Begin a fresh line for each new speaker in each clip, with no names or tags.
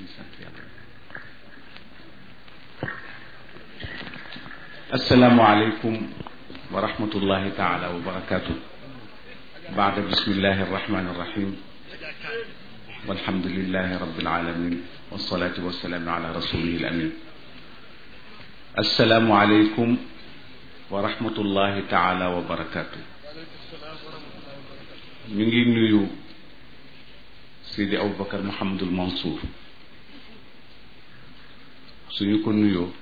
asalaamualeykum wa rahmatullahi taala wa barakaatu baada bismillahi arrahmani arrahim walhamdulilahi rabbil alamin wasalaatu wasalaamu ala rasulihi al amin asalaamualeykum wa rahmatullahi taala wa barakaatu ñu ngi nuyu Sidi Aboubacar Mouhamadul Mansour suñu ko nuyoo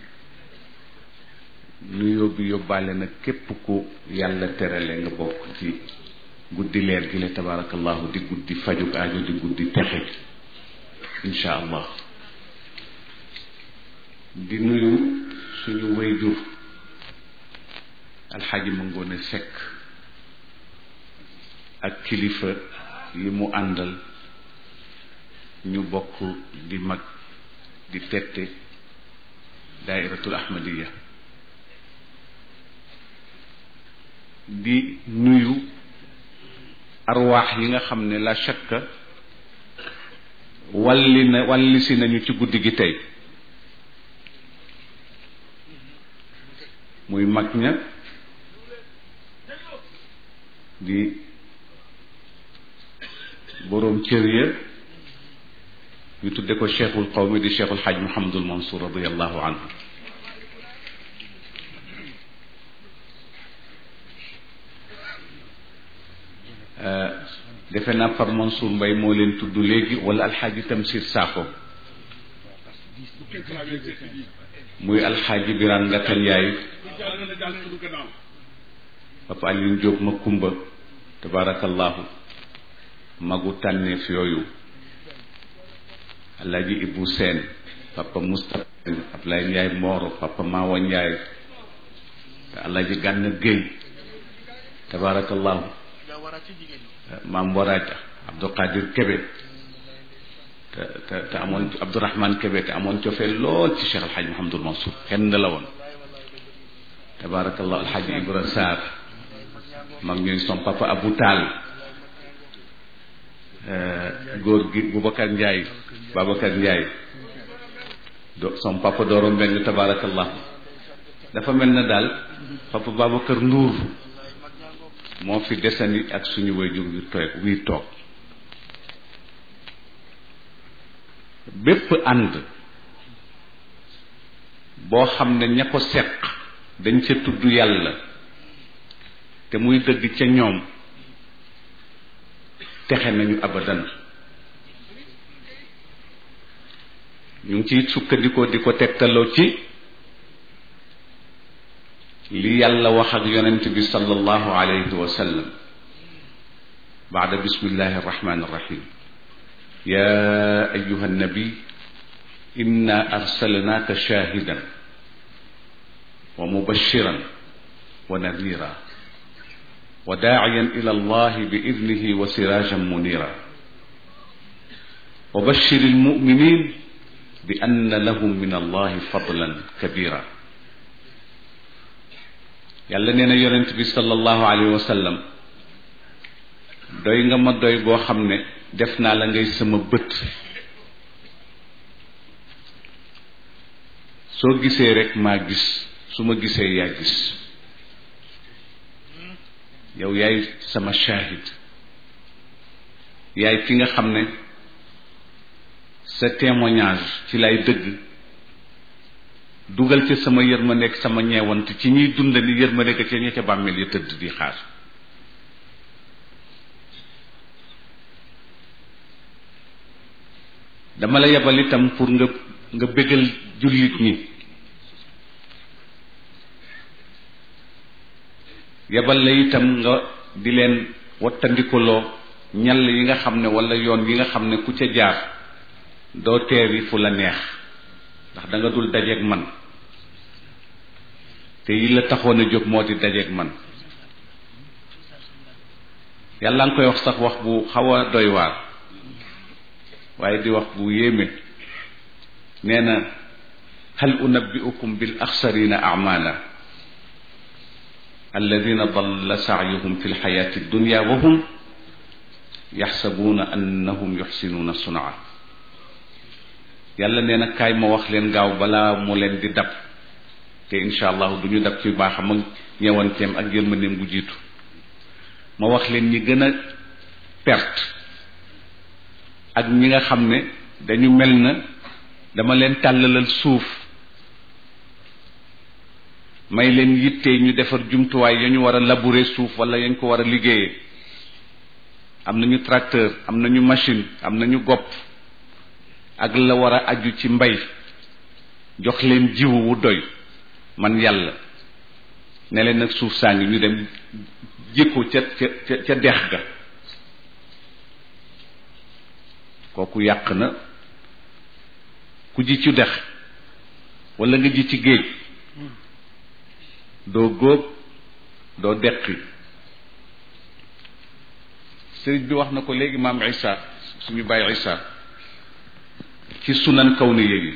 nuyoo bi yóbbaale na képp ku yàlla terale nga bokk ci guddi leer gi la tabaarakallahu di guddi fajug aajo di guddi texe insha allah di nuyu suñu wayjur alxaaji ma ngoone sekk ak kilifa yi mu àndal ñu bokk di mag di tette daairatul ahmadiya di nuyu arwaax yi nga xam ne la shakka walli na walli si nañu ci guddi gi tey muy mag ña di boroom cër ya ñu tudde ko cheikhul qawmi di cheikhul xaaj Mouhamadul Mansour radiallahu anhu defe naa par Mansour Mbay moo leen tudd léegi wala alxaaji Tamsir Saako muy alxaaji Biraan Ngata Njaay papa Alioune Diop ma kumba tabarakallahu magu tànneef yooyu alaaji Ibu Seen papa Moustapha Ablaye Njaay Mooro papa Maawa Njaay alaaji Gànna Géy tabarakallahu maam Waraja Abdou Qadir Kebe te te te amoon Abdourahman Kebe te amoon cofee lool ci Cheikh Alxaaj Mouhamadul Mansour kenn la woon tabarakallahu alxaaji Ibra Sarr mag ñooy som papa Abou Taal góor gi Boubacar Ndiaye Babacar Ndiaye do som papa Doro Mbeng tabarakallahu dafa mel na daal papa Babacar Ndour moo fi desani ak suñu wayjur wi toog wii toog bépp ànd boo xam ne ña ko seq dañ ca tudd yàlla te muy dëgg ca ñoom texe nañu abadan ñu ngi ciy sukkandikoo di ko tegtaloo ci li yàlla wax ak yonent bi sallallahu alayhi wa sallam baada bismillahi arrahmani arrahim ya ayuha nabi inna arsalnaaka shahidan wa mubashiran wa nadira wa daaciyan ila allahi bi idnihi wa sirajan munira wa bashir almuminin bi anna lahum min allahi fadlan kabira yàlla nee na yonent bi sallallahu alayhi wa sallam doy nga ma doy boo xam ne def naa la ngay sama bët soo gisee rek maa gis su ma gisee yaa gis yow yaay sama shahid yaay ki nga xam ne sa témoignage ci lay dëgg dugal ca sama yërmande ak sama ñeewant ci ñiy dund ni yërmande ga ca ña ca bàmmeel ya tëdd di xaar dama la yebal itam pour nga nga bégal jullit ñi yebal la itam nga di leen wattandikuloo ñal yi nga xam ne wala yoon yi nga xam ne ku ca jaar doo teeri fu la neex ndax da nga dul dajeeg man te yi la taxoon a jóg moo di dajeeg man yàlla nga koy wax sax wax bu xaw a doy waar waaye di wax bu yéeme nee na hal unabbiukum bil axsarina amala alladina dalla saayuhum fi lxayati dunya wa hum yaxsabuuna annahum yuxsinuuna sunaa yàlla nee na kaay ma wax leen gaaw balaa mu leen di dab te incha allahu du ñu dab ci baaxam ak ñeewanteem ak yërmandeem bu jiitu ma wax leen ñi gën a perte ak ñi nga xam ne dañu mel na dama leen tàllalal suuf may leen yitte ñu defar jumtuwaay ya ñu war a labourer suuf wala yañ ko war a liggéeyee am nañu tracteur am nañu machine am nañu gopp ak la war a aju ci mbay jox leen jiwu wu doy man yàlla ne leen nag suuf saa ngi ñu dem jikko ca ca ca dex ga kooku yàq na ku ji ci dex wala nga ji ci géej doo góob doo deqi sëriñ bi wax na ko léegi maam Isa suñu bàyyi Isa ci sunan kaw ni yi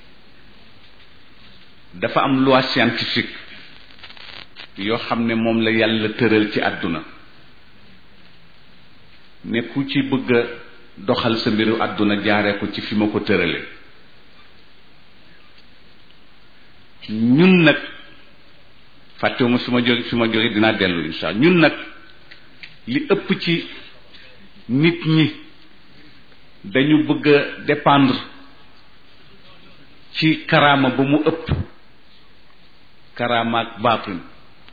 dafa am loi scientifique yoo xam ne moom la yàlla tëral ci àdduna ne ku ci bëgg a doxal sa mbiru àdduna jaaree ko ci fi ma ko tërale ñun nag fàttewuma fi ma jóge fi ma jóge dinaa dellu insha allah ñun nag li ëpp ci nit ñi dañu bëgg a dépendre ci karaama ba mu ëpp karaama ak baatin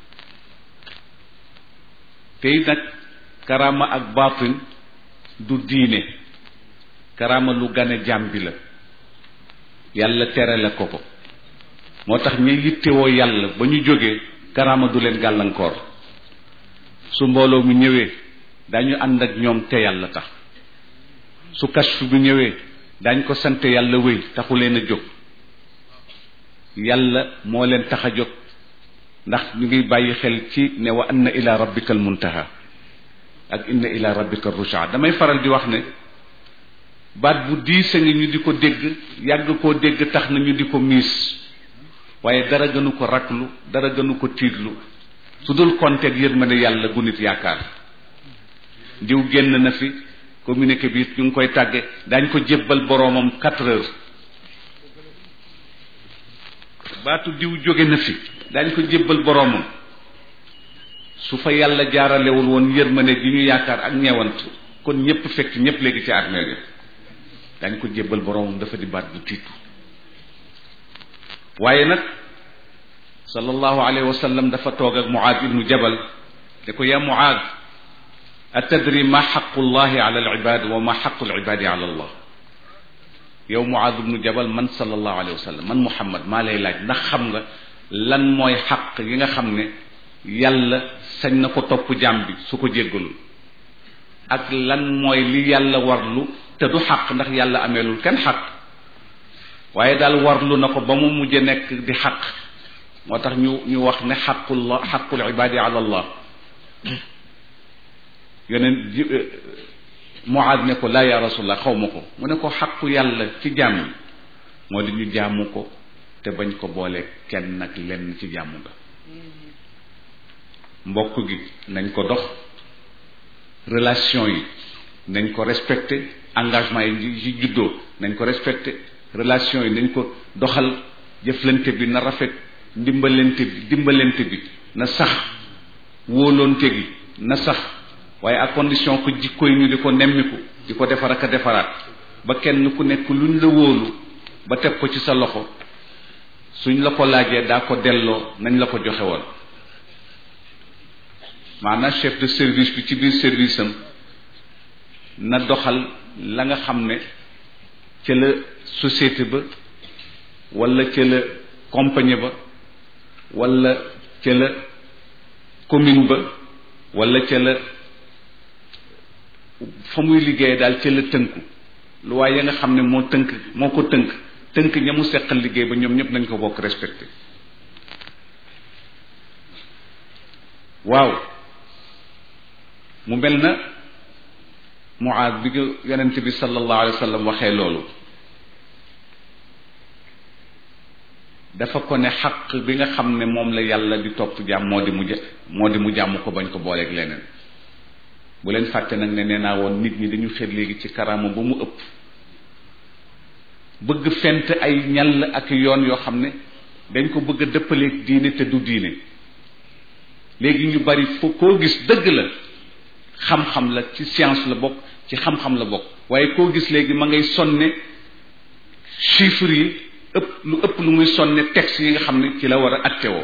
tey nag karaama ak baatin du diine karaama lu gane jaam bi la yàlla tere la ko ko moo tax ña yittewoo yàlla ba ñu jógee karaama du leen gàllankoor su mbooloo mu ñëwee dañu ànd ak ñoom te yàlla tax su kashfu bi ñëwee dañ ko sant yàlla wéy taxu leen a jóg yàlla moo leen tax a jóg ndax ñu ngi bàyyi xel ci ne wa anna ila rabbika al muntaha ak inna ila rabbika rusha damay faral di wax ne baat bu diise ngi ñu di ko dégg yàgg koo dégg tax na ñu di ko miis waaye dara gënu ko raklu dara gënu ko tiitlu su dul konteeg yërmande yàlla gu nit yaakaar diw génn na fi communiqué bi ñu ngi koy tàgge dañ ko jébbal boroomam quatre heures baatu diw jóge na fi dañ ko jébbal boroomam su fa yàlla jaaralewul woon yërmande gi ñu yaakaar ak ñeewant kon ñépp fekk ñépp léegi ci armeel yi dañ ko jébbal boroomam dafa di baat bu tiitu waaye nag sallallahu alayhi wa sallam dafa toog ak muaad ibnu jabal ne ko yaa muaad atadri ma xaqu llahi ala alibad wa ma xaqu alibadi ala allah yow muaad ibnu jabal man sallallahu alayhi wa sallam man muhammad maa lay laaj ndax xam nga lan mooy xaq yi nga xam ne yàlla sañ na ko topp jaam bi su ko jéggalul ak lan mooy li yàlla warlu te du xaq ndax yàlla ameelul kenn xaq waaye daal warlu na ko ba mu mujj nekk di xaq moo tax ñu ñu wax ne xaqullah xaqul ibadi ala allah yeneen ji muaad ne ko laa ya rasulallah xaw ma ko mu ne ko xaqu yàlla ci jaam yi moo di ñu jaamu ko te bañ ko boole kenn nag lenn ci jaamu nga mbokk gi nañ ko dox relation yi nañ ko respecté engagement yi ci juddoo nañ ko respecté relation yi nañ ko doxal jëflante bi na rafet ndimbalante bi dimbalante bi na sax wóolonte gi na sax waaye à condition que jikko yi ñu di ko nemmiku di ko defar ak a defaraat ba kenn ku nekk luñ la wóolu ba teg ko ci sa loxo suñ la ko laajee daa ko delloo nañ la ko joxe woon maanaam chef de service bi ci biir service am na doxal la nga xam ne ca la société ba wala ca la compagnie ba wala ca la commune ba wala ca la fa muy liggéey daal ca la tënku lu waaye ya nga xam ne moo tënk moo ko tënk tënk ña mu seqal liggéey ba ñoom ñëpp nañ ko bokk respecté waaw mu mel na muaad bi nga yonent bi sallallahu alayhi wa sallam waxee loolu dafa ko ne xaq bi nga xam ne moom la yàlla di topp jàmm moo di mu moo di mu jàmm ko bañ ko booleeg leneen bu leen fàtte nag ne nee naa woon nit ñi dañu xër léegi ci karaama ba mu ëpp bëgg fent ay ñal ak yoon yoo xam ne dañ ko bëgg a dëppaleeg diine te du diine léegi ñu bari foo koo gis dëgg la xam-xam la ci science la bokk ci xam-xam la bokk waaye koo gis léegi ma ngay sonne chiffres yi ëpp lu ëpp lu muy sonne texte yi nga xam ne ci la war a attewoo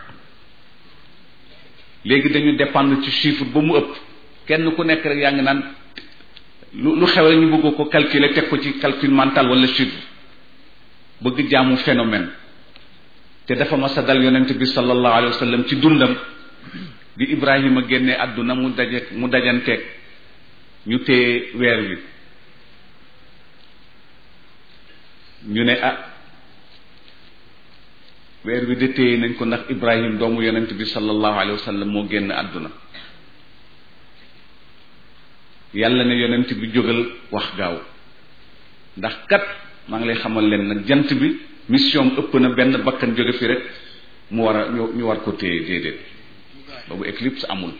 léegi dañu dépendre ci chiffre ba mu ëpp kenn ku nekk rek yaa ngi naan lu lu xew rek ñu bëgg ko calculer teg ko ci calcul mental wala chiffre bëgg jaamu phénomène te dafa mas a dal yonent bi sallallahu alayhi wa sallam ci dundam bi Ibrahima génnee àdduna mu daje mu dajanteeg ñu téye weer wi ñu ne ah weer wi de téye nañ ko ndax Ibrahim doomu yonent bi sallallahu alayhi wa sallam moo génn àdduna yàlla ne yonent bi jógal wax gaaw ndax kat maa ngi lay xamal leen nag jant bi mission ëpp na benn bakkan jóge fi rek mu war a ñu war ko téye déedéet boobu éclipse amul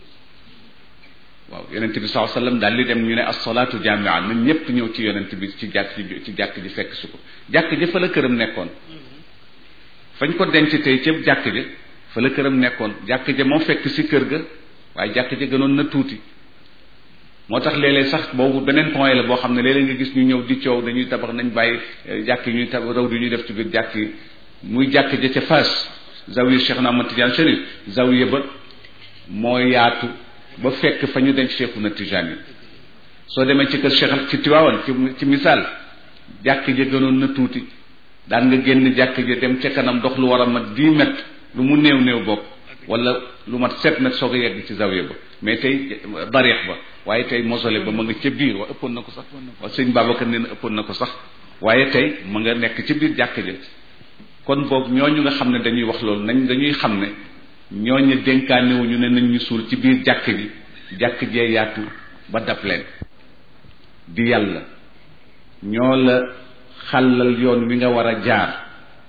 waaw yonent bi saa sallam daal di dem ñu ne as-salaatu jaamia na ñépp ñëw ci yonent bi ci jàkk ji ci jàkk ji fekk si ko jàkk ji fa la këram nekkoon fañ ko denc tey ca jàkk ja fa la këram nekkoon jàkk ja moo fekk si kër ga waaye jàkk ja gënoon na tuuti moo tax léeg-léeg sax boobu beneen point la boo xam ne léeg-léeg nga gis ñu ñëw di coow dañuy tabax nañ bàyyi jàkk yi ñuy tab raw di ñuy def ci biir jàkk yi muy jàkk ja ca Fass zawiya Cheikh na Ahmad Tidiane Chérif zawiya ba moo yaatu ba fekk fa ñu denc Cheikhu na Tijaan yi soo demee ci kër Cheikh ci Tiwaawan ci ci misaal jàkk ja gënoon na tuuti daan nga génn jàkk ja dem ca kanam dox lu war a mat dix mètres lu mu néew néew bokk wala lu mat sept mètres soog a yegg ci zawiya ba mais tey darix ba waaye tey mausolée ba ma nga ca biir wa ëppoon na ko sax wa sëñ Babacar nee na ëppoon na ko sax waaye tey ma nga nekk ci biir jàkk ja kon boog ñooñu nga xam ne dañuy wax loolu nañ dañuy xam ne ñooñu dénkaanewuñu ne nañ ñu suul ci biir jàkk ji jàkk jee yaatu ba dab leen di yàlla ñoo la xàllal yoon wi nga war a jaar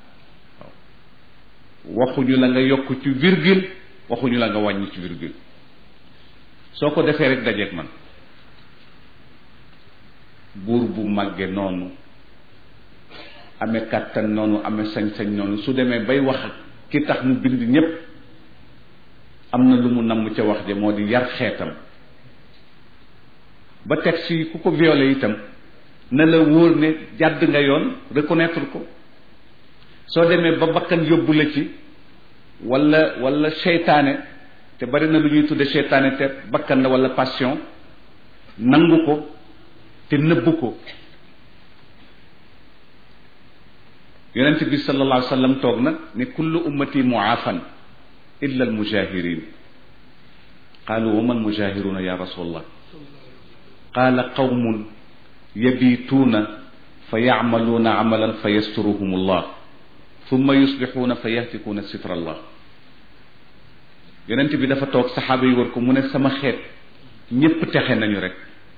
waxuñu la nga yokk ci virgule waxuñu la nga wàññi ci virgule soo ko defee rek dajeeg man buur bu màgge noonu amee kàttan noonu amee sañ-sañ noonu su demee bay wax ki tax mu bind ñépp am na lu mu namm ca wax ja moo di yar xeetam ba texte yi ku ko violé itam na la wóor ne jàdd nga yoon reconnaître ko soo demee ba bakkan yóbbu la ci wala wala seytaane te bari na lu ñuy tudde seytaane te bakkan la wala passion nangu ko te nëbbu ko yonent bi sallallahu alayhi wa sallam toog na ne kullu ummati muaafan illa almujahirin qaalu wa man mujahiruna ya rasulallah qaala qawmun yabituuna fa yacmaluuna camalan fa yasturuhum allah thumma yusbixuuna fa yahtikuuna sitra allah yonent bi dafa toog saxaaba yi war ko mu ne sama xeet ñépp texe nañu rek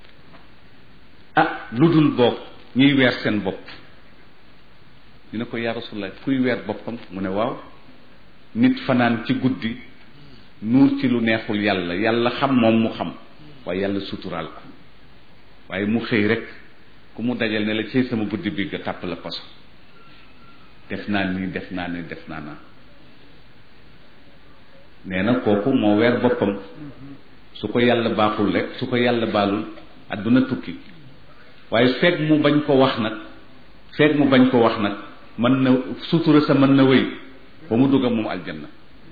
ah lu dul boog ñuy weer seen bopp ñu ne ko yaa rasulallah kuy weer boppam mu ne waaw nit fanaan ci guddi nuur ci lu neexul yàlla yàlla xam moom mu xam waaye yàlla suturaal ko waaye mu xëy rek ku mu dajal ne la cey sama guddi bi nga tàpp la paso def naa nii def naa ni def naa naa nee na kooku moo weer boppam su ko yàlla baaxul rek su ko yàlla baalul àdduna tukki waaye fekk mu bañ ko wax nag fekk mu bañ ko wax nag mën na sutura sa mën na wéy ba mu dugg moom aljanna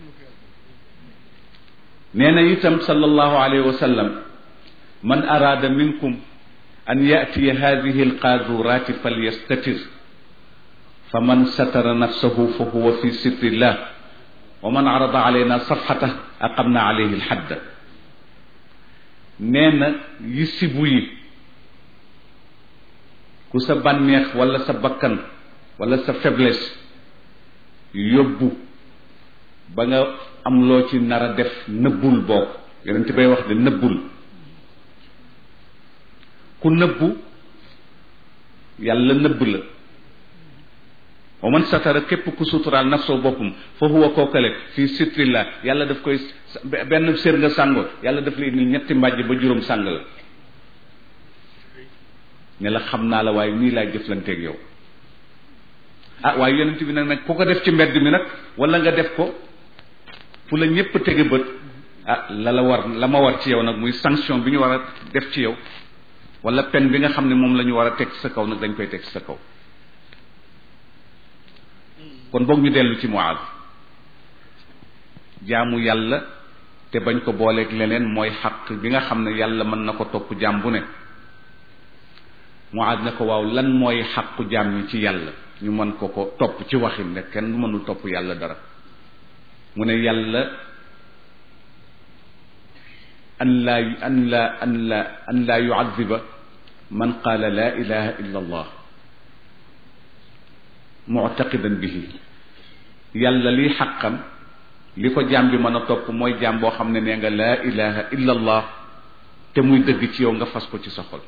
nee na itam sallallahu alayhi wa sallam man araada minkum an yatiya hadihi alqaadurati falyastatir fa man satara nafsahu fa huwa fi sitrillah wa man arada alayna safxata aqamna alayhi alxadda nee na yi sibu yi ku sa bànneex wala sa bakkan wala sa faiblesse yóbbu ba nga am loo ci nar a def nëbbul bokk yonent bay wax de nëbbul ku nëbbu yàlla nëbb la wa man satara képp ku suturaal nafsoo boppam fa huwa kookale fii sitrillah yàlla daf koy benn sér nga sàngoo yàlla daf lay indil ñetti mbàjj ba juróom sàng la ne la xam naa la waaye nii laay jëflanteeg yow ah waaye yonent bi nag nag ku ko def ci mbedd mi nag wala nga def ko fu la ñépp tege bët ah la la war la ma war ci yow nag muy sanction bi ñu war a def ci yow wala peine bi nga xam ne moom la ñu war a teg sa kaw nag dañ koy teg sa kaw kon boog ñu dellu ci Muaaz jaamu yàlla te bañ ko booleeg leneen mooy xaq bi nga xam ne yàlla mën na ko topp jaam bu ne Muaaz ne ko waaw lan mooy xaqu jaam ñi ci yàlla ñu mën ko ko topp ci waxin ne kenn mënul topp yàlla dara mu ne yàlla an laa an laa an laa an laa yuadiba man qaala laa ilaha illa allah muctaqidan bihi yàlla liy xaqam li ko jaam bi mën a topp mooy jaam boo xam ne nee nga laa ilaha illa allah te muy dëgg ci yow nga fas ko ci sa xol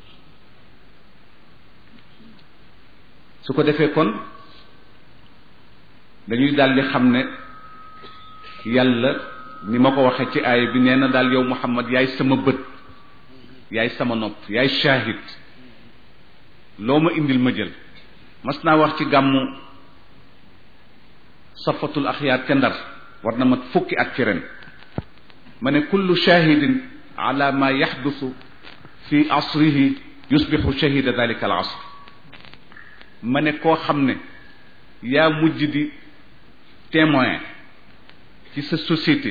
su ko defee kon dañuy daldi xam ne yàlla ni ma ko waxee ci aaya bi nee na daal yow Muhammad yaay sama bët yaay sama nopp yaay shahid loo ma indil ma jël mas naa wax ci gàmmu safatul axyaar ca ndar war na mat fukki at ci ren ma ne kullu shahidin ala ma yaxdusu fi asrihi yusbixu shahida dalika al asr ma ne koo xam ne yaa mujj di témoin ci sa société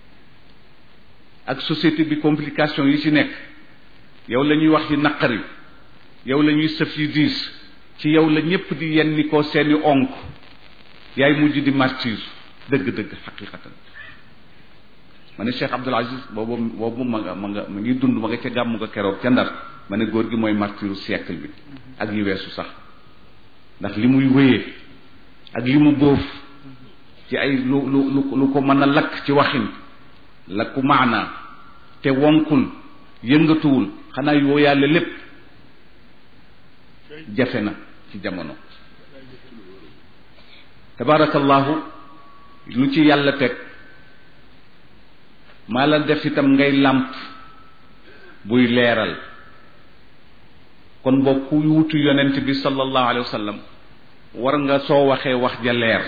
ak société bi complication yi ci nekk yow la ñuy wax yi naqari yow la ñuy sëf yi diis ci yow la ñépp di yenni koo seeni onk yaay mujj di martyr dëgg-dëgg xaqiqatan ma ne Cheikh Abdul Aziz boobu boobu ma nga ma nga ma ngi dund ma nga ca gàmmu nga keroog ca ndar ma ne góor gi mooy martyru siècle bi ak yi weesu sax ndax li muy wéyee ak li mu bóof ci ay lu lu lu ko mën a lakk ci waxin lakku maanaa te wonkul yëngatuwul xanaa yoo yàlla lépp jafe na ci jamono tabarakallahu lu ci yàlla teg maa la def itam ngay làmp buy leeral kon boo ku wutu yonent bi sallallahu alayhi wa sallam war nga soo waxee wax ja leer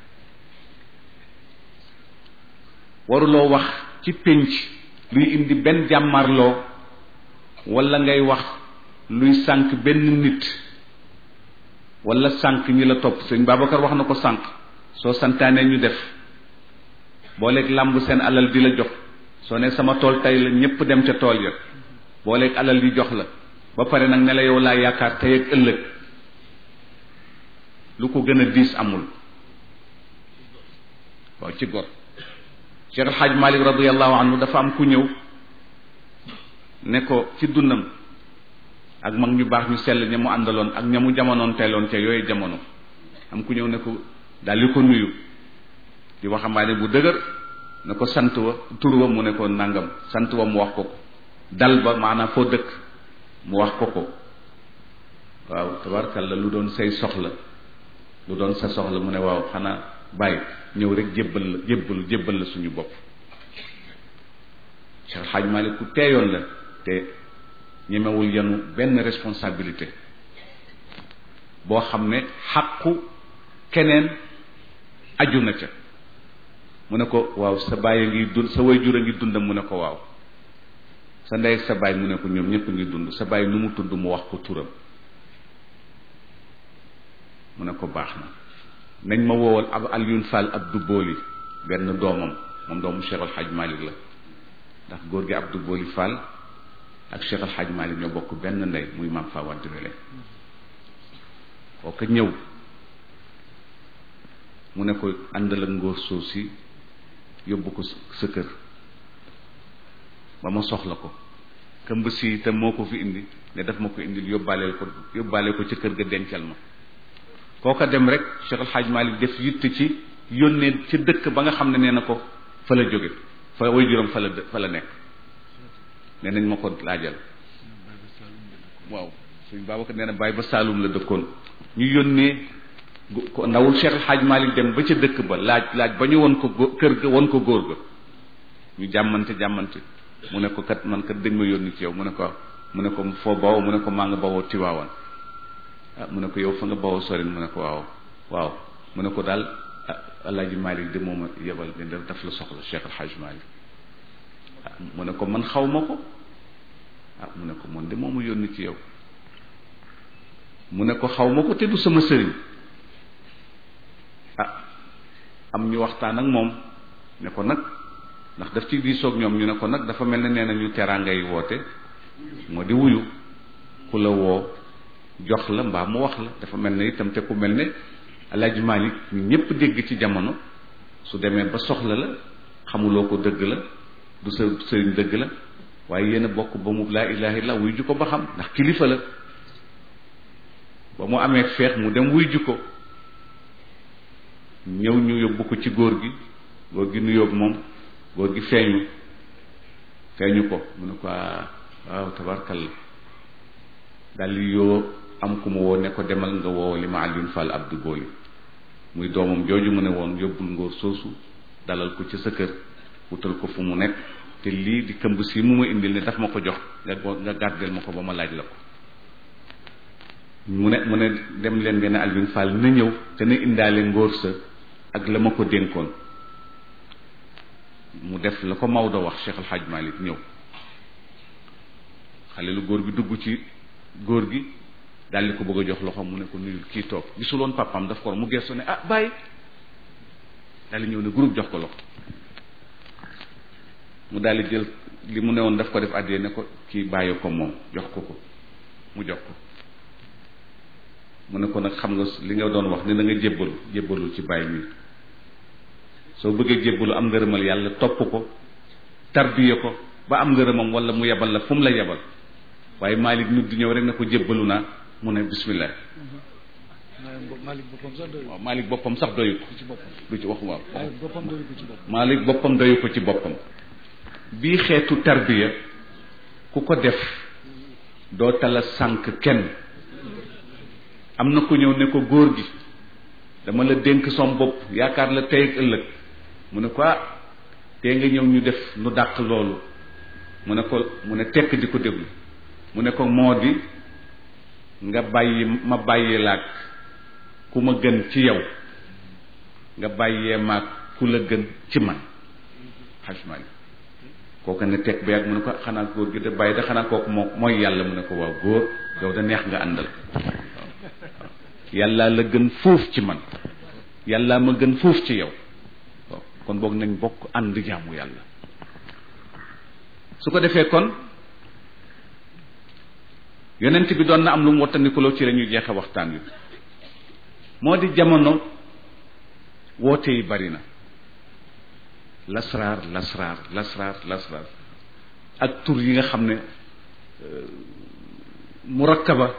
waruloo wax ci pénc luy indi benn jàmmarloo wala ngay wax luy sànq benn nit wala sànq ñi la topp sëñ Babacar wax na ko sànq soo santaanee ñu def booleeg làmb seen alal di la jox soo ne sama tool tey la ñépp dem ca tool ya booleeg alal yi jox la ba pare nag ne la yow laa yaakaar tey ak ëllëg lu ko gën a diis amul waaw ci gor Cheikh El Hadj Malick radiallahu anhu dafa am ku ñëw ne ko ci dundam ak mag ñu baax ñu sell ña mu àndaloon ak ña mu jamonoon teeloon ca yooyu jamono am ku ñëw ne ko daal di ko nuyu di waxambaane bu dëgër ne ko sant wa tur wa mu ne ko nangam sant wa mu wax ko ko dal ba maanaam foo dëkk mu wax ko ko waaw tabarkalla lu doon say soxla lu doon sa soxla mu ne waaw xanaa bàyyi ñëw rek jébbal la jébbalu jébbal la suñu bopp Cheikh Xaaj Malik ku teeyoon la te ñemewul yanu benn responsabilité boo xam ne xàqu keneen aju na ca mu ne ko waaw sa baay a ngi dund sa way jur a ngi dundam mu ne ko waaw sa ndey ak sa baay mu ne ko ñoom ñëpp ngi dund sa baay nu mu tudd mu wax ko turam mu ne ko baax na nañ ma woowal ab Alioune Fall Abdou Boli benn doomam moom doomu Cheikh Al Hadj Malick la ndax góor gi Abdou Boli Fall ak Cheikh Al Hadj Malick ñoo bokk benn ndey muy maam fa wàdd wele kooka ñëw mu ne ko àndal ak ngóor soo si yóbbu ko sa kër ba ma soxla ko këmb si itam moo ko fi indi ne daf ma ko indil yóbbaaleel ko yóbbaale ko ci kër ga dencal ma kooka dem rek Cheikh El Hadj Malick def yitte ci yónnee ci dëkk ba nga xam ne nee na ko fa la jóge fa way juróom fa la fa la nekk nee nañ ma ko laajal waaw suñ Babacar nee na bàyyi ba Saalum la dëkkoon ñu yónnee ko ndawul Cheikh El Hadj Malick dem ba ca dëkk ba laaj laaj ba ñu won ko gó kër ga won ko góor ga ñu jàmmante jàmmante mu ne ko kat man kat dañ ma yónni ci yow mu ne ko mu ne ko foo bawoo mu ne ko maa nga bawoo Tiwaawan ah mu ne ko yow fa nga bawoo sorin mu ne ko waaw waaw mu ne ko daal alaaji Malick de mooma yebal ne daf la soxla Cheikh El Hadj Malick ah mu ne ko man xaw ma ko ah mu ne ko man de mooma yónni ci yow mu ne ko xaw ma ko te du sama sëriñ ah am ñu waxtaan ak moom ne ko nag ndax daf ci diisoog ñoom ñu ne ko nag dafa mel ne nee na ñu teraanga yi woote moo di wuyu ku la woo jox la mbaa mu wax la dafa mel ne itam te ku mel ne Alaaji Malik ñu ñëpp dégg ci jamono su demee ba soxla la xamuloo ko dëgg la du sa sëriñ dëgg la waaye yéen a bokk ba mu laa ilaha illa wuy ju ko ba xam ndax kilifa la ba mu amee feex mu dem wuy ju ko ñëw ñu yóbbu ko ci góor gi góor gi nuyoog moom góor gi feeñu feeñu ko mu ne ko waaw tabarkalla daal di yoo am ku ma woo ne ko demal nga woo li ma Alioune Fall Abdou Booli muy doomam jooju mu ne woon yóbbul ngóor soosu dalal ko ci sa kër wutal ko fu mu nekk te lii di këmb si mu ma indil ne daf ma ko jox nga nga gàddeel ma ko ba ma laaj la ko mu ne mu ne dem leen ngeen Alioune Fall na ñëw te na indaale ngóor sa ak la ma ko dénkoon mu def la ko Maodo wax Cheikh El Hadj Malick ñëw xale lu góor bi dugg ci góor gi daal di ko bëgg a jox loxo mu ne ko nuyul kii toog gisuloon papam daf ko mu gestu ne ah bàyyi daal di ñëw ne groupe jox ko loxo mu daal di jël li mu ne woon daf ko def àddee ne ko kii bàyyi ko moom jox ko ko mu jox ko mu ne ko nag xam nga li nga doon wax ne da nga jébbalu jébbalu ci bàyyi mi soo bëggee jébbalu am ngërëmal yàlla topp ko tarbiye ko ba am ngërëmam wala mu yebal la fu mu la yebal waaye Malick nit di ñëw rek ne ko jébbalu naa mu ne bismillah waaw Malick boppam sax doyu ko du ci wax waaw Malick boppam doyu ko ci boppam bii xeetu tarbiya ku ko def doo tala sànq kenn am na ku ñëw ne ko góor gi dama la dénk som bopp yaakaar la tey ak ëllëg mu ne ko ah tee nga ñëw ñu def nu dàq loolu mu ne ko mu ne tekk di ko déglu mu ne ko moo di nga bàyyi ma bàyyi laag ku ma gën ci yow nga bàyyee maag ku la gën ci man xajmaali kooku ne tekk ba yàgg mu ne ko xanaa góor gi de bàyyi da xanaa kooku moo mooy yàlla mu ne ko waaw góor yow da neex nga àndal yàlla la gën fuuf ci man yàlla ma gën fuuf ci yow kon boog nañ bokk ànd jaamu yàlla su ko defee kon yonent bi doon na am lu mu wattandikuloo ci la ñuy jeexe waxtaan wi moo di jamono woote yi bari na lasraar lasraar lasraar lasraar ak tur yi nga xam ne murakkaba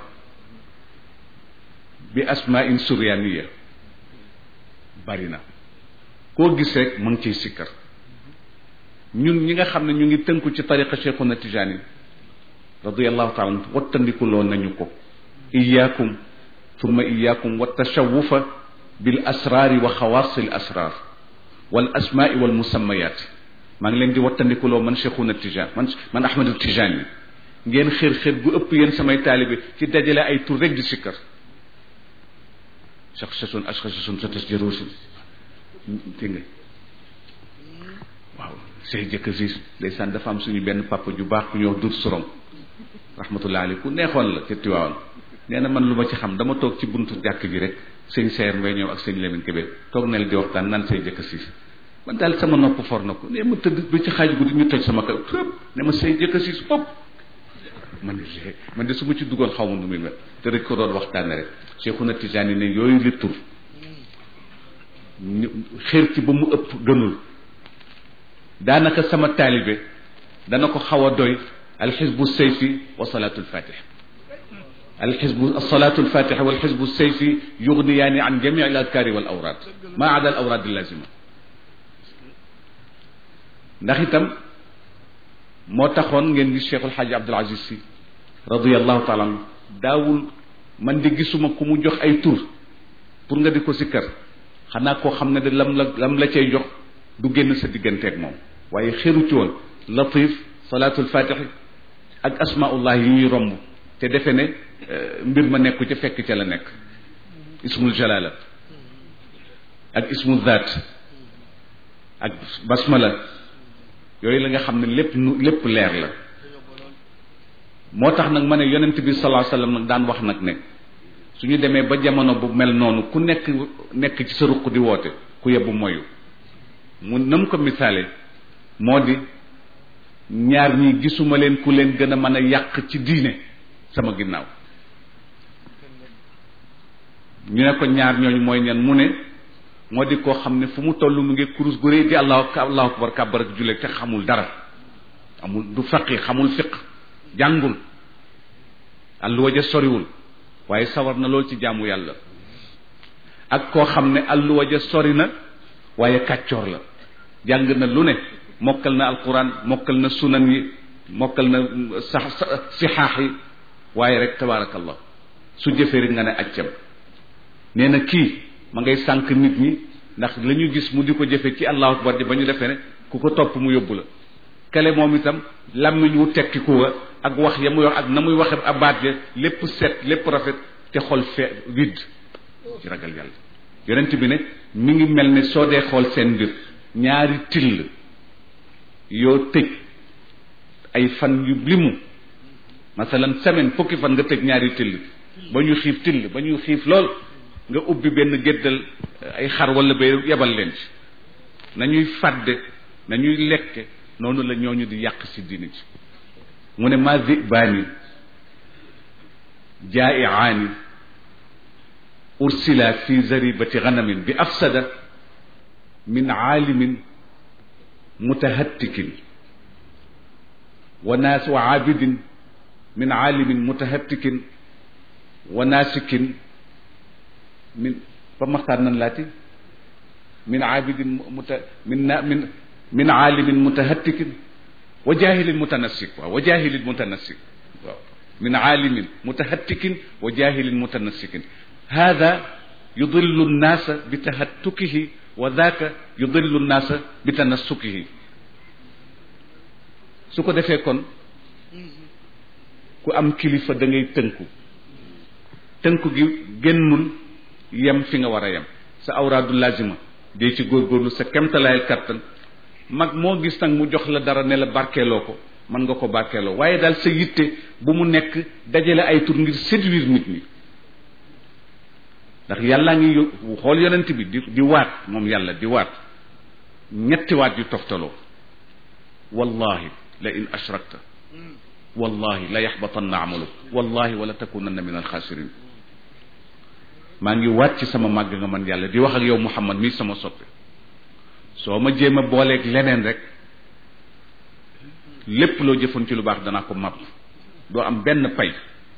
bi asmain suryaniya bari na koo gis rek mu ngi ciy sikkar ñun ñi nga xam ne ñu ngi tënku ci tariqa cheikhuna tijani radiallahu taala an wattandikuloo nañu ko iyaakum thumma iyaakum wa tashawufa bil asraari wa xawaasi l asraar wal asmaai wal musammayat maa ngi leen di wattandikuloo man cheikhuna tijan man man ahmadu tijani ngeen xër xër gu ëpp yéen samay taalibe ci dajale ay tur rek di sikkar shakhshatun ashkhashatun satasjarusun dégg nga waaw say jëkk si ndeysaan dafa am suñu benn papa ju baax ku ñuy wax dur sorom rahmatullah alayhi ku neexoon la ca Tiwaawan nee na man lu ma ci xam dama toog ci buntu jàkk ji rek sëñ Seer Mbay ñëw ak sëñ Lamine Kébé toog na la di waxtaan naan say jëkk siis man daal sama nopp for na ko nee ma tëdd ba ci xaaj guddi ñu toj sama kaw tëb ne ma say jëkk siis ëpp man de man de su ma ci duggoon xaw ma nu muy mel te rek ko doon waxtaane rek Cheikhuna Tijaani ne yooyu li tur xër ci ba mu ëpp gënul daanaka sama taalibe dana ko xaw a doy alxisbu sayfi wa salaatu alfatix alxisbu alsalaatu alfatixa walxisbu sayfi yugniyaani an jami al adkaari wal awraad maa ada al awraad allazima ndax itam moo taxoon ngeen gis Cheikh Alxaaji Abdul Aziz Si radiallahu taala anhu daawul man di gisuma ku mu jox ay tur pour nga di ko sikkar xanaa koo xam ne de lam la lam la cay jox du génn sa digganteeg moom waaye xeru ci woon latif salaatul fatixi ak asmaullah yi ñuy romb te defe ne mbir ma nekku ca fekk ca la nekk ismul jalala ak ismu zaat ak basmala yooyu la nga xam ne lépp nu lépp leer la moo tax nag ma ne yonent bi sallallahu alayhi wasallam nag daan wax nag ne su ñu demee ba jamono bu mel noonu ku nekk nekk ci sa ruq di woote ku yebbu moyu mu na mu ko misaale moo di ñaar ñi gisuma leen ku leen gën a mën a yàq ci diine sama ginnaaw ñu ne ko ñaar ñooñu mooy ñan mu ne moo di koo xam ne fu mu toll mu ngi kurus gu rëy di allahu allahu akbar kàbbar ak julle te xamul dara amul du faqi xamul fiq jàngul alluwa ja soriwul waaye sawar na lool ci jaamu yàlla ak koo xam ne alluwa ja sori na waaye kàccoor la jàng na lu ne mokkal na alquran mokkal na sunan yi mokkal na sax sixaax yi waaye rek tabaarakallah su jëfee rek nga ne accam nee na kii ma ngay sànq nit ñi ndax la ñu gis mu di ko jëfe ci allahu akbar ji ba ñu defee ne ku ko topp mu yóbbu la kale moom itam làmmiñ wu tekki ku wa ak wax ya muy wax ak na muy waxe abaat ya lépp set lépp rafet te xol fe widd ci ragal yàlla yonent bi ne mi ngi mel ne soo dee xool seen mbir ñaari till yoo tëj ay fan yu limu masalan semaine fukki fan nga tëj ñaari till ba ñu xiif till ba ñu xiif lool nga ubbi benn géddal ay xar wala bay yebal leen ci nañuy fàdde nañuy lekke noonu la ñooñu di yàq si diine ci mu ne ma zibaani jaaiaani ursila fi zaribati ganamin bi afsada min aalimin mutahattikin wa naas wa aabidin min aalimin mutahattikin wa naasikin min ba maxtaan nan laati min aabidin muta min na min min aalimin mutahattikin wa jaahilin mutanassik waaw wa jaahilin mutanassik waaw min aalimin mutahattikin wa jaahilin mutanassikin hada yudillu nnaasa bi tahattukihi wa daaka yudillu nnaasa bi tanassukihi su ko defee kon ku am kilifa da ngay tënku tënku gi génnul yem fi nga war a yem sa awraadu lazima dee ci góorgóorlu sa kemtalaayal kattan mag moo gis nag mu jox la dara ne la barkeeloo ko mën nga ko barkeeloo waaye daal sa yitte bu mu nekk dajale ay tur ngir séduire nit ñi ndax yàllaa ngi xool yonent bi di di waat moom yàlla di waat ñetti waat yu toftaloo wallahi la in ashrakta wallahi la yaxbatanna amaluk wallahi wala takunanna min alxaasirin maa ngi waat ci sama màgg nga man yàlla di wax ak yow muhammad mii sama soppe soo ma jéem a booleeg leneen rek lépp loo jëfoon ci lu baax danaa ko màpp doo am benn pay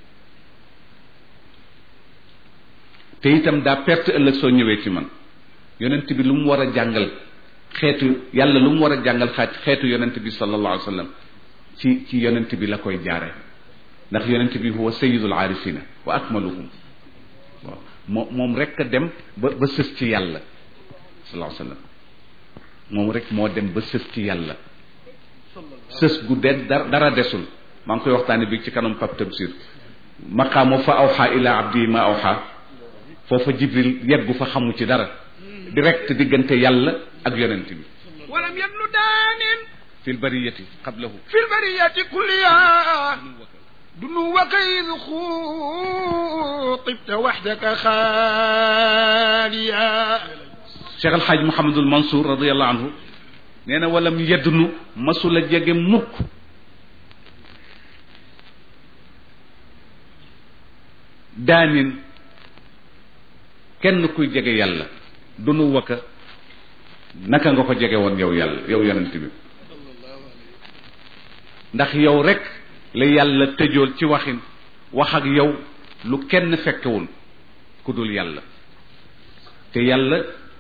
te itam daa perte ëllëg soo ñëwee ci man yonent bi lu mu war a jàngal xeetu yàlla lu mu war a jàngal xaaj xeetu yonent bi sallallahu alayhi wa sallam ci ci yonent bi la koy jaare ndax yonent bi huwa sayyidul aarifina wa akmaluhum waaw moo moom rek a dem ba ba sës ci yàlla sallallahu alayhi wa sallam moom rek moo dem ba sës ci yàlla sës gu de dara desul maa ngi koy waxtaane bi ci kanam pap tabsir maqaamu fa awxa ila abdi ma awxa foofa jibril yeggu fa xamu ci dara direct diggante yàlla ak yonent bi
ولم يبن دان
fi lbariyati qablahu
في البرية كلها دنوك إذ خطبت وحدك خاليا
cheikh alxaaj mohamadul mansour radiallahu anhu nee na walam yeddnu masula jege mukk daanin kenn kuy jege yàlla dunu waka naka nga ko jege woon yow yàlla yow yonent bi ndax yow rek la yàlla tëjool ci waxin wax ak yow lu kenn fekkewul ku dul yàlla te yàlla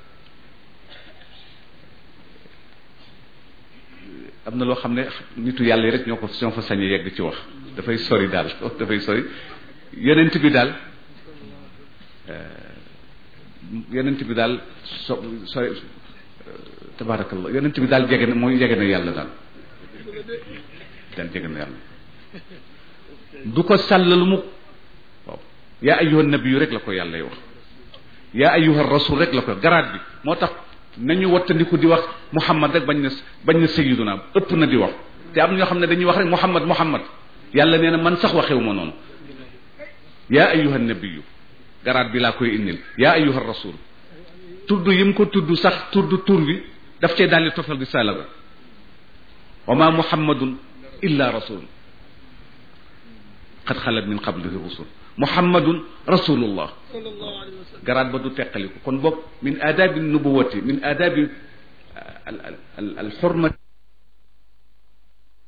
am na loo xam ne nitu yàlla yi rek ñoo ko ñoo fa sañ a yegg ci wax dafay sori daal dafay sori yonent bi daal yonent bi daal so sori tabaarakallah yonent bi daal jege na mooy jege na yàlla daal daal jege na yàlla du ko sàllalu mu waaw yaa ayyuhan nabiyu rek la ko yàlla wax yaa ayyuha rasul rek la ko garaat bi moo tax nañu wattandiku di wax muhammad rek bañ na bañ na sayyiduna ëpp na di wax te am ñoo xam ne dañuy wax rek muhammad muhammad yàlla nee na man sax waxewu ma noonu yaa ayyuha nabiyu garaat bi laa koy indil yaa ayyuha rasul tudd yi mu ko tudd sax tudd tur bi daf cee daldi tofal di sala ba wa ma muhammadun illa rasul qad xalat min qablihi rusul muhammadun rasulullah garaat ba du teqaliku kon boog min aadabi nubuwati min aadabi al al al xurmati